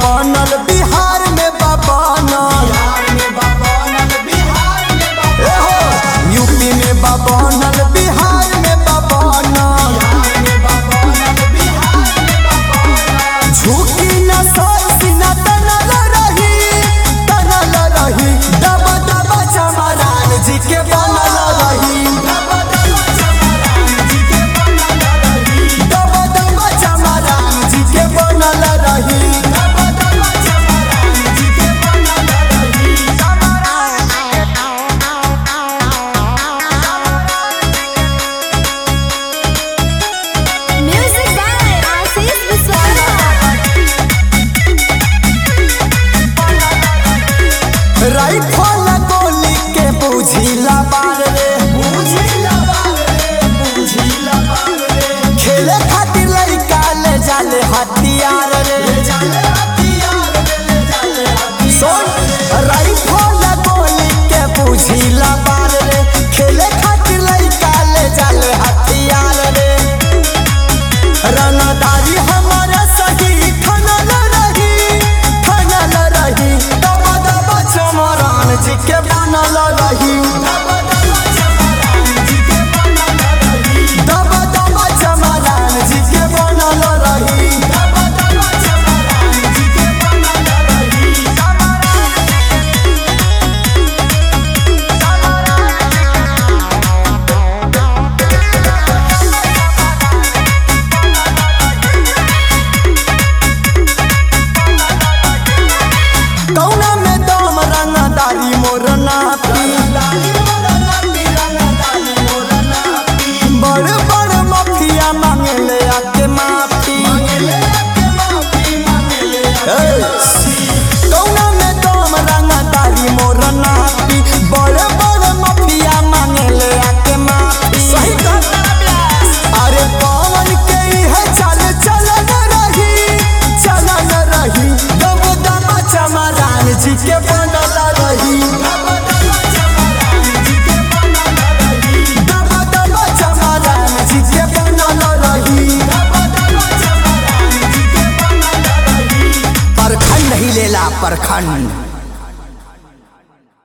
बनल बिहार में बनल एहो, यूपी में बनल बिहार में बनल झुकी न सोची न तनल रही तनल रही दब दब चमरान जी के बनल रही दब दब चमरान जी के बनल रही Music by Ashish Viswakarma. Rifle गोली के बुझिला बार रे खेले खातिर लड़का ले जाले हथियार रे सुन राइफल गोली के बुझिला बार रे खेले खातिर लड़का ले जाले हथियार रे रंगदारी हमारा सही ठनल रही ठनल रही दब दब चमरान जी के बनल रही दब दब चमरान जी के बनल रही कौना में दम रंगदारी मोर नापी बड़ बड़ मफिया मांगले आके माफी ए, कौना में दम रंगदारी मोर नापी बड़ बड़